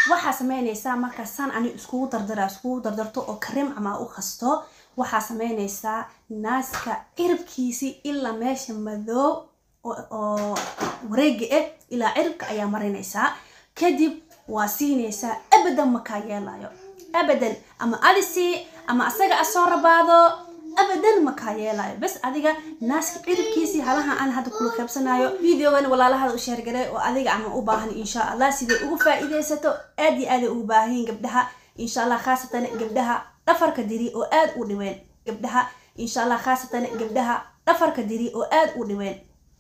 waxaa sameynaysaa markaa san ani iskugu dardara iskugu dardarto oo kareem ama u qasto waxaa sameynaysaa naaska ciribkiisi ilaa meesha madoob oo wareega ah ilaa ciribka ayaa marinaysaa kadib waa siinaysaa abadan makaa yeelayo abadan ama adisi ama asaga asoo rabaado abadan makaa yeelayo bas adiga naaska ciribkiisii halaha aan hadda kula qaybsanayo videogan walaalahada u sheergaray oo adiga ama u baahan insha allah siday ugu faa-iideysato aad iyo aaday ugu baahanyiin gabdhaha insha allah khaasatan gabdhaha dhafarka diri oo aad u dhibeen gabdhaha insha allah khaasatan gabdhaha dhafarka diri oo aad u dhibeen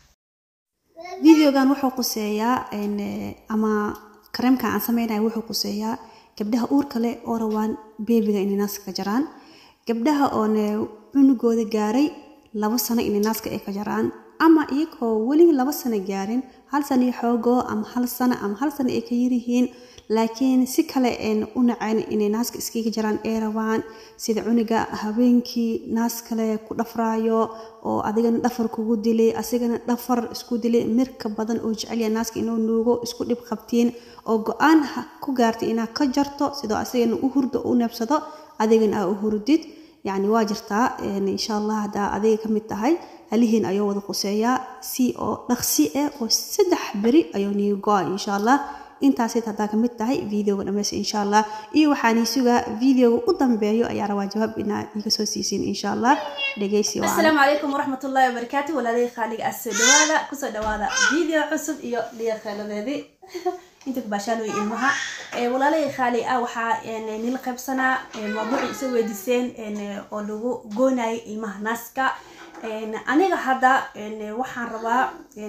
videogan wuxuu quseeyaa ama kareemkan aan sameynayo wuxuu quseeyaa gabdhaha uurka leh oo rabaan beebiga inay naaska ka jaraan gabdhaha oone cunugooda gaaray labo sano inay naaska ay ka jaraan ama iyagoo weli laba sano gaarin hal sano iyo xoogoo ama hal sano ama hal sano ay ka yiryihiin laakiin si kale een u naceen inay naaska iskaga jaraan ay rabaan sida cunuga habeenkii naas kale ku dhafraayo oo adigana dhafar kugu dilay asigana dhafar isku dilay mirka badan oo jecelya naaska inuu nuugo isku dhib qabtiin oo go-aan ku gaartay inaad ka jarto sidoo asigana u hurdo u neebsado adigana aa u hurdid yacni waa jirtaa insha allah haddaa adiga ka mid tahay halihiin ayuu wada quseeyaa si oo dhaqsi ah oo saddex beri ayuu niga go-a insha allah intaasid haddaa kamid tahay videoga dhameys insha allah iyo waxaan sugaa videoga u dambeeyo ayaa rabaa jawaab inaad iga soo siisin insha allah dhegeysi asalaamu calaykum waraxmatullaahi wabarakaatu walaalihii khaaliga ah soo dhawaada kusoo dhawaada video cusub iyo dhiiqeeladeedii inta kubaashaalooy ilmaha walaalihii khaali ah waxaa nila qaybsanaa mawduuci isoo weydiiseen oo lagu goonayo ilmaha naaska aniga hadda waxaan rabaa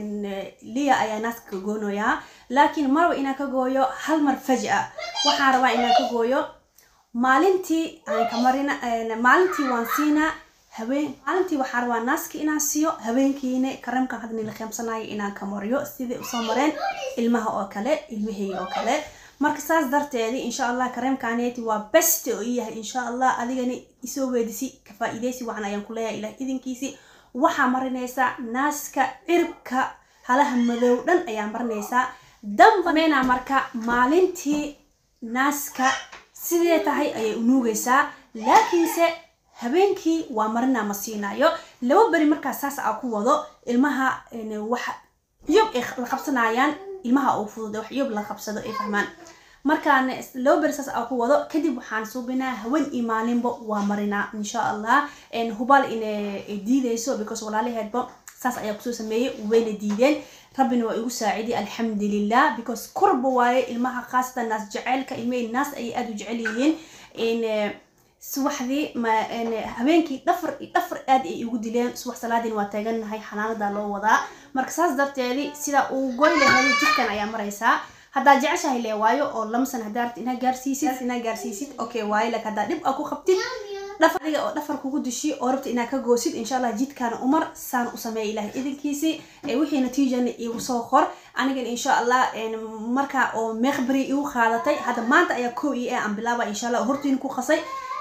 liya ayaa naaska ka goonayaa laakiin marba inaan ka gooyo hal mar faja waxaan rabaa inaan ka gooyo maalintii aan ka marina maalintii waan siinaa habeen maalintii waxaan rabaa naaska inaan siiyo habeenkiina kareemkan hadda nila qaybsanayo inaan ka mariyo sidai usoo mareen ilmaha oo kale ilmaheyga oo kale marka saas darteedi insha allah kareemkaneeti waa best oo iyahay insha allah adigana isoo weedisi ka faa-iideysi wacan ayaan ku leeyahay ilah idinkiisi waxaa marinaysaa naaska ciribka halaha madow dhan ayaa marinaysaa dambameynaa marka maalintii naaska sidee tahay ayay unuugaysaa laakiinse habeenkii waa marinaa ma siinayo laba beri markaa saas aa ku wado ilmaha wax yob ay la qabsanayaan ilmaha uu fududa wax yob la qabsado ay fahmaan markaan laba beri saas aa ku wado kadib waxaan suubinaa hawen iyo maalinba waa marinaa insha allah hubaal inay diideyso because walaalaheedba saas ayaa kusoo sameeyey wayna diideen rabbina waa igu saaciday alxamdulilah because korba waaye ilmaha khaasatan naas jaceylka ilmahey naas ayay aada u jecel yihiin subaxdii habeenkii dhafar dhafar aad ay igu dileen subax salaadiin waa taaganahay xanaanada loo wadaa marka saas darteedi sida uu goy laheeday jidkan ayaa maraysaa haddaa jeceshahay lee waayo oo lama san haddaa rabti inaa gaarsiisid inaa gaarsiisid okay waayo laakiin haddaa dhib aa ku qabtid dhafar adiga oo dhafar kugu dishi oo rabta inaa ka goosid insha allah jidkaana umar saan u sameeya ilahay idinkiisi wixii natiijana igu soo qor anigan insha allah markaa oo meekhberi igu qaadatay hadda maanta ayaa kow io aan bilaaba insha allah hortiin ku qasay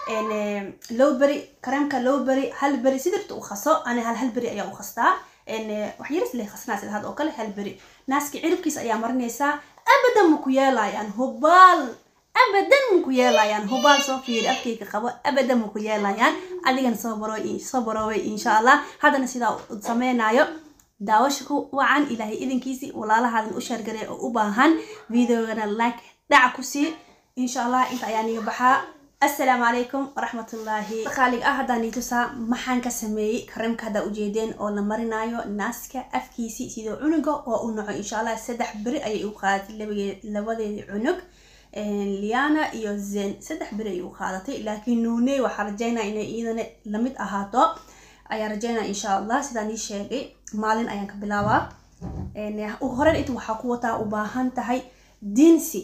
low beri kareemka low beri hal beri sidirta u qaso ani hal hal beri ayaa u qastaa wax yaris le qasnaa sida hadda oo kale hal beri naaska ciribkiisa ayaa marinaysaa abadan ma ku yeelayaan hubaal abadan ma ku yeelayaan hubaal soo fiiri afkayga qabo abadan ma ku yeelayaan adigana soo baro soo baroobay insha allah haddana sidaa sameynayo daawasha ku wacan ilaahay idinkiisi walaalahaadan u sheergaray oo u baahan videogana like dhaca ku sii insha allah inta ayaa niga baxaa assalaamu calaykum waraxmatullaahi khaalig ah haddaan ii tusaa maxaan ka sameeyey kareemka haddaa ujeedeen oo la marinayo naaska afkiisii sidoo cunuga oo u naco insha allah saddex beri ayay u qaadatay labadeedii cunug liana iyo zen saddex beri ayay u qaadatay laakiin nuuney waxaa rajeynaa inay iidana lamid ahaato ayaa rajeynaa insha allah sidaan ii sheegay maalin ayaan ka bilaabaa horen inta waxaa ku wataa u baahan tahay dinsi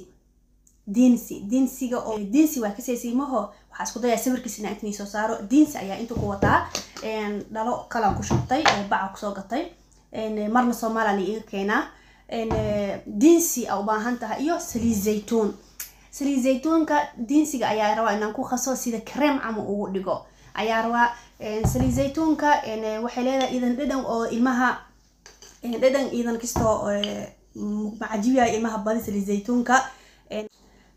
dinsi dinsiga oo dinsi waa kasaysiimaho waxaa isku dayaa sawirkiisa inaa intii soo saaro dinsi ayaa inta ku wataa dhalo kalaan ku shubtay oo baca kusoo gatay marna soomaaliya la iga keenaa dinsi a u baahan tahay iyo saliid zaytuun saliid zaytuunka dinsiga ayaa rabaa inaan ku qaso sida kareem cama ugu dhigo ayaa rabaa saliid zaytuunka waxay leedahay idan dhadhan oo ilmaha dhadhan idan kastoo macajibiya ilmaha badi saliid zaytuunka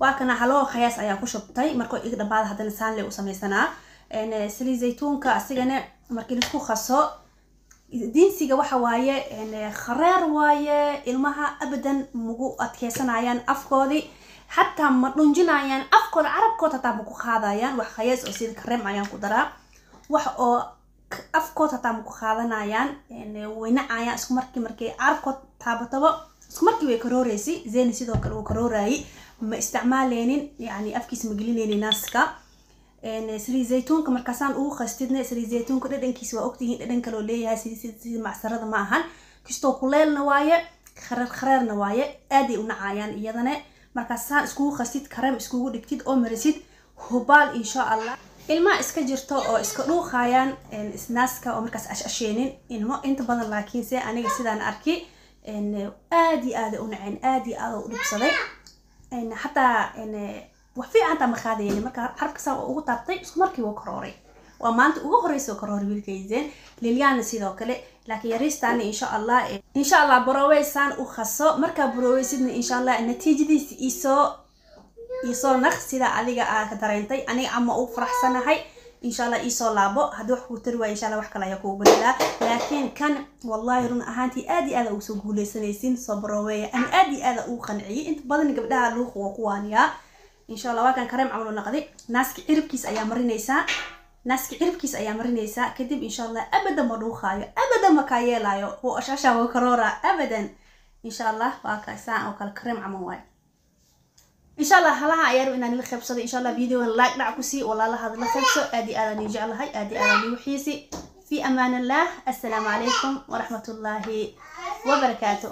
waa kana haloo khayaas ayaa ku shubtay markoo iga dhambaada haddana saanle u samaysanaa saliid zaytuunka asigana markii laisku qaso diinsiga waxa waaye khareer waaye ilmaha abadan magu adkeysanayaan afkoodii xataa ma dhunjinayaan afkooda carabkooda hataa maku qaadayaan wax khayaas oo sida kareem ayaan ku daraa wax oo afkood hataa maku qaadanayaan waynacayaan isku markii markay carabkood taabatabo isku markii way karooreysay zeni sidoo kale uu karoorayay ma isticmaaleynin yani afkiisa ma gelineynin naaska saliid zaytuunka markaasaan ugu qastidna saliid zaytuunka dhadhankiisa waa ogtihiin dhadhan kaloo leeyahay sida macsarada ma ahan kastoo kuleelna waaye khareer khareerna waaye aaday u nacayaan iyadana markaasaan iskugu qastid kareem iskugu dhigtid oo marisid hubaal insha allah ilmaha iska jirto oo iska dhuuqayaan naaska oo markaas ashasheenin ilmo inta badan laakiinse aniga sidaan arki aad iyo aada u naceen aad iyo aada u dhibsaday xataa wax fiican hataa ma qaadayeen marka xarabkasaa waa ugu taabtay isku markii wuu karooray waa maanta ugu horeysa karooray wiilkayseen lilyaana sidoo kale laakiin yariistaana insha allah insha allah baroweysaan u khaso markaa baroweysidna insha allah natiijadiisa isoo isoo naq sida adiga aa ka dareentay aniga ama u faraxsanahay insha allah iisoo laabo haddii wax kuu tari waaya insha allah wax kale ayaa kugu badalaa laakiin kan wallahi run ahaantii aad iyo aada ugu soo guuleysanaysin soo baroweeya ani aad iyo aada ugu qanciyay inta badan gabdhaha luuqa waa ku waaniyaa insha allah waa kan kareem camlo naqday naaska ciribkiis ayaa marinaysaa naaska ciribkiis ayaa marinaysaa kadib insha allah abadan ma dhuuqaayo abadan ma kaa yeelaayo wuu ashasha waa karoora abadan insha allah waa kaasaan oo kale kareem camal waayo insha allah halaha ayaan inaan ila qaybsado insha allah videogan like dhac ku sii walaalahaad la qaybso aad iyo aadaan ii jeclahay aad iyo aadaan ii wixiisi fi amaan allah assalaamu calaykum waraxmat ullaahi wabarakaatu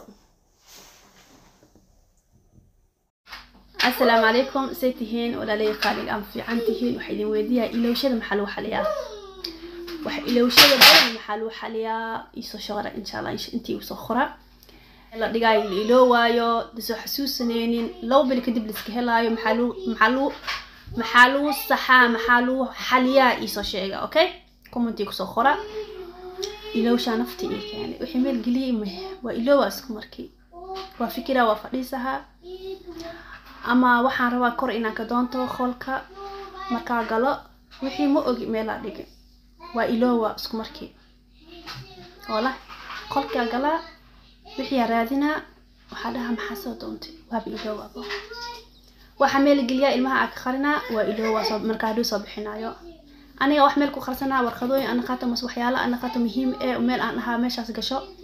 assalaamu calaykum say tihiin walaalay qaaliga aan fiican tihiin waxaa idin weydiiyaa ilowshada maxaa lagu xaliyaa waxa ilowshada badan maxaa lagu xaliyaa iisoo shaqara insha allah intii usoo qora la dhigaayo la iloowaayo lasoo xasuusaneynin laba beli kadib laiska helaayo maxaa lagu maxaa lagu maxaa lagu saxaa maxaa lagu xaliyaa iisoo sheega okay commentii kusoo qora ilowshaa nafti ii keenay wixii meel geliyay waa iloowa isku markii waa fikiraa waa fadhiisahaa ama waxaan rabaa kor inaan ka doonto qolka markaa galo wixii ma ogi meelaa dhigi waa iloowa isku markii wala qolkaa galaa wixii raadinaa waxaa dhahaa maxaa soo doontay waaba iloowaaba waxaa meel geliyaa ilmaha aa ka qarinaa waa iloowa soo markaa haduu soo bixinaayo aniga wax meel ku qarsanaa warqadooyin ana qaato mas waxyaalo ana qaato muhiim ee meel aan ahaa meeshaas gasho